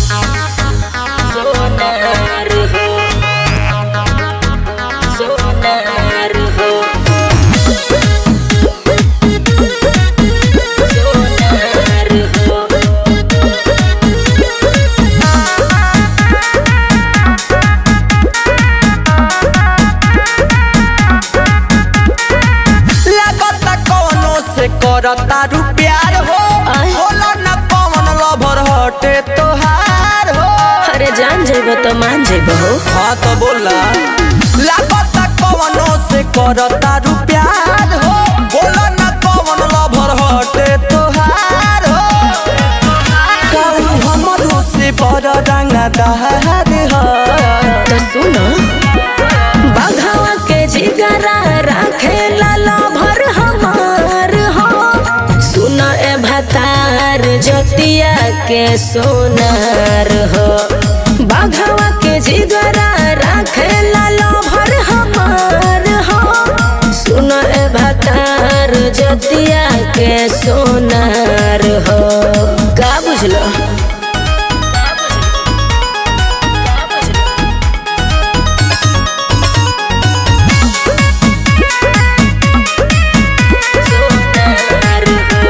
सोनार हो सोनार हो सोनार हो लागता कौनो से करता रू प्यार हो आय। होला न कौन लभर हटे तोहार हो अरे जान जेब तो मान जेब हो हाँ तो बोला लागता कौनो से करता रू प्यार हो होला न कौन लभर हटे तोहार हो कहू हमरो से बड़ रंगा दहार हो तो सुनो बघवा के जिगरा राखे लाला भर हमार हो सुन ए भतार जतिया के सोनार हो बघवा के जिगरा राखे लाला भर हमार हो सुन ए भतार जतिया के सोनार हो का बुझलो सोनार हो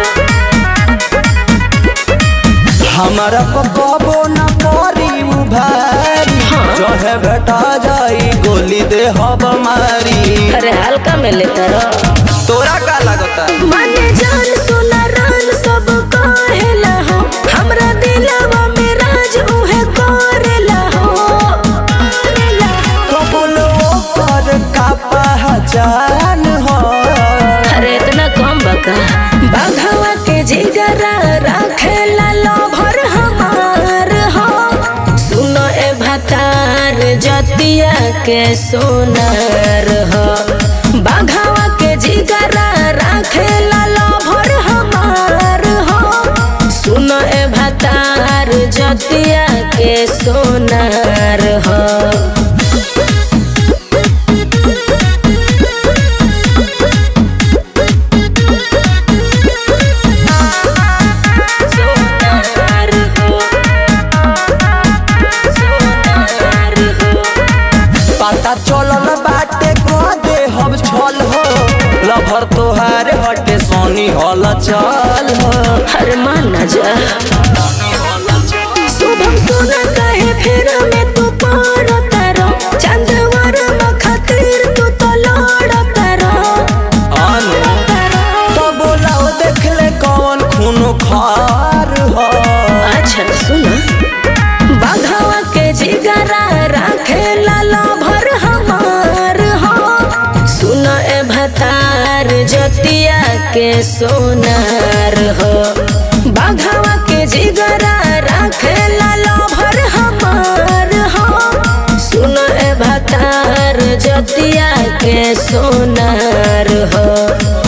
हमारा पकबो न करी उभारी जहे बेटा जाई गोली दे हब मारी अरे हल्का में लेता रहो तोरा का लगता माने जान सुना रान सब कहेला हो हमरा दिलवा में राज उहे करेला हो करेला हो। कबुलो पर का पहचान हो अरे इतना कम बका बाघवा के जिगरा राखेला लो भर हमार हो सुनो ए भतार जतिया के सोनार हो बाघवा के जिगरा राखेला लो भर हमार हो सुनो ए भतार जतिया के सोनार हो सोनार हो सोनार हो पता चलल बाटे को दे हब छल हो लभर तोहार हटे सोनी हल चल हो हर मान न जा शुभम सोना कहे फिर में तू पार तारो चंदवर में खातिर तू तो लड़ तारो आनो तो बोलाओ देख ले कौन खून खार हो अच्छा सुना बाघवा के जिगरा राखे लाला भर हमार हो सुन ए भतार जतिया के सोनार हो बाघवा के जिगरा राखे लाला भर हमार हो सुन ए भतार जतिया के सोनार हो